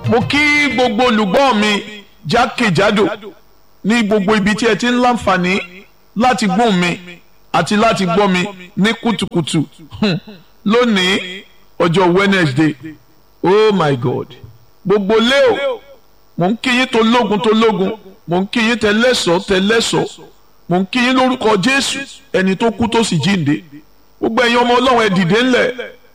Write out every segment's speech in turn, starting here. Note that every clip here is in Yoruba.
mo kí gbogbo olùgbọ́ mi jákèjádò ní gbogbo ibi tí ẹ ti ń láǹfààní láti gbóhùn mi àti láti gbọ́ mi ní kùtùkùtù Hmm. lónìí ọjọ́ Wednesday oh my God gbogbo leo mo ń kí yín tó lógun tó lógun mo ń kí yín tẹlẹ́sọ̀ tẹlẹ́sọ̀ mo ń kí yín lórúkọ Jésù ẹni tó kú tó sì jíǹde gbogbo ẹ̀yin ọmọ Ọlọ́run ẹ dìde ńlẹ̀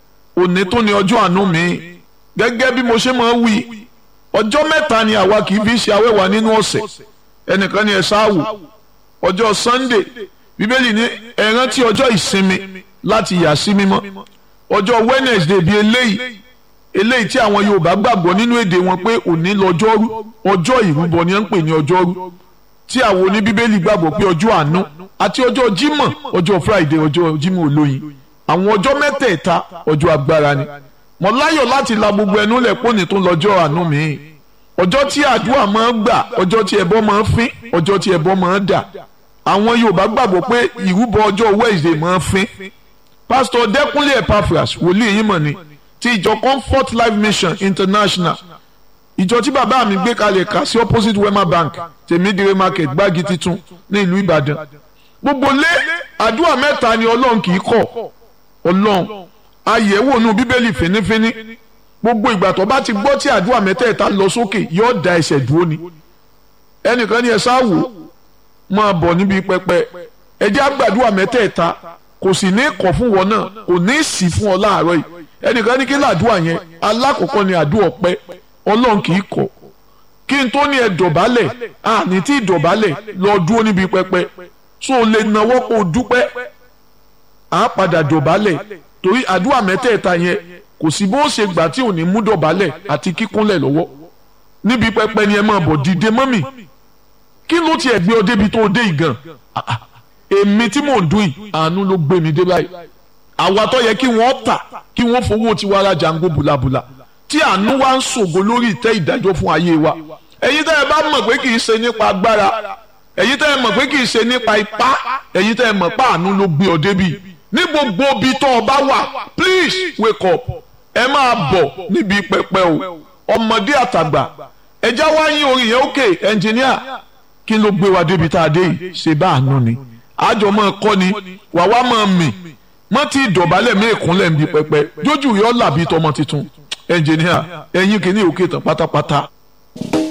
òní tó ní ọjọ́ àánú mi gẹ́gẹ́ bí mo ṣe máa ń wí ọjọ́ mẹ́ta ni àwa kì í fi ṣe awẹ́wà nínú ọ̀sẹ̀ ẹnìkan ni ẹ ṣáàwò ọjọ́ Sunday bíbélì ní ẹ rántí ọjọ́ ìsinmi láti yà sí mímọ́ ọjọ́ Wednesday bíi eléyìí eléyìí tí àwọn Yorùbá gbàgbọ́ nínú èdè wọn pé òní lọ́jọ́rú ọjọ́ ìrúbọ ni wọ́n ń pè ní ọjọ́rú tí àwọn oníbíbélì gbàgbọ́ pé ọjọ́ àánú àti ọjọ́ Jímọ̀ ọjọ́ Friday ọjọ́ Jímọ̀ olóyin àwọn ọjọ́ mẹ́tẹ̀ẹ̀ta ọjọ́ agbára ni mo láyọ̀ láti la gbogbo ẹnu lẹ̀ pọ́nì tó lọ́jọ́ àánú mi ọjọ́ tí àdúrà máa ń gbà ọjọ́ tí ẹbọ máa ń fín ọjọ́ tí ẹbọ máa ń dà àwọn Yorùbá gbàgbọ́ pé ìrúbọ ọjọ́ Wednesday máa ń fín pásítọ̀ Dẹ́kúnlé Epaphras wòlíì yìí mọ̀ ni ti ìjọ Comfort Life Mission International ìjọ tí bàbá mi gbé kalẹ̀ kà sí opposite Wema Bank tèmídìrè market gbági titun ní ìlú Ìbàdàn gbogbo lé àdúrà mẹ́ta ni Ọlọ́run kì í kọ̀ Ọlọ́run àyẹ̀wò nù Bíbélì fínífíní gbogbo ìgbà tó bá ti gbọ́ tí àdúrà mẹ́tẹ̀ẹ̀ta lọ sókè yóò da ẹsẹ̀ dúró ni ẹnìkan ni ẹ sáwò máa bọ̀ níbi pẹpẹ ẹ jẹ́ àgbàdúrà mẹ́tẹ̀ẹ̀ta kò sì ní kọ̀ fún wọn náà kò ní sì fún ọ láàárọ̀ yìí ẹnìkan ní kí làdúrà yẹn alákọ̀ọ́kọ́ ni àdúrà ọpẹ́ Ọlọ́run kì í kọ̀ kí n tó ní ẹ dọ̀bálẹ̀ àní tí dọ̀bálẹ̀ lọ dúró níbi pẹpẹ so lè nawọ́ kó o dúpẹ́ à á padà dọ̀bálẹ̀ torí àdúrà mẹ́tẹ̀ẹ̀ta yẹn kò sí bó ṣe gbà tí ò ní mú dọ̀bálẹ̀ àti kíkúnlẹ̀ lọ́wọ́ níbi pẹpẹ ni ẹ máa bọ̀ dìde mọ́mì kí ló tiẹ̀ gbé ọ débi tó o dé ìgàn èmi tí mò ń dún yìí àánú ló gbé mi dé báyìí àwa tó yẹ kí wọ́n tà kí wọ́n fowó tiwa ra jango bùlàbùlà tí àánú wa ń ṣògo lórí ìtẹ́ ìdájọ́ fún ayé wa ẹ̀yin tẹ́ ẹ bá mọ̀ pé kì í ṣe nípa agbára ẹ̀yin tẹ́ ẹ mọ̀ pé kì í ṣe nípa ipá ẹ̀yin tẹ́ ẹ mọ̀ pé àánú ló gbé ọ débi ní gbogbo ibi tó o bá wà please wake up ẹ máa bọ̀ níbi pẹpẹ o ọmọdé àtàgbà ẹja wá yín orin yẹn ókè ẹnjìníà kí ló gbé wa débi tá a dé yìí ṣe bá àánú ni àjọ máa kọ́ ni wà wá máa mì mọ́ tí ìdọ̀bálẹ̀ mí ìkúnlẹ̀ ń bi pẹpẹ jójú yọ làbí tọmọ tuntun ẹnjìníà ẹ̀yin kìíní òkè tán pátápátá.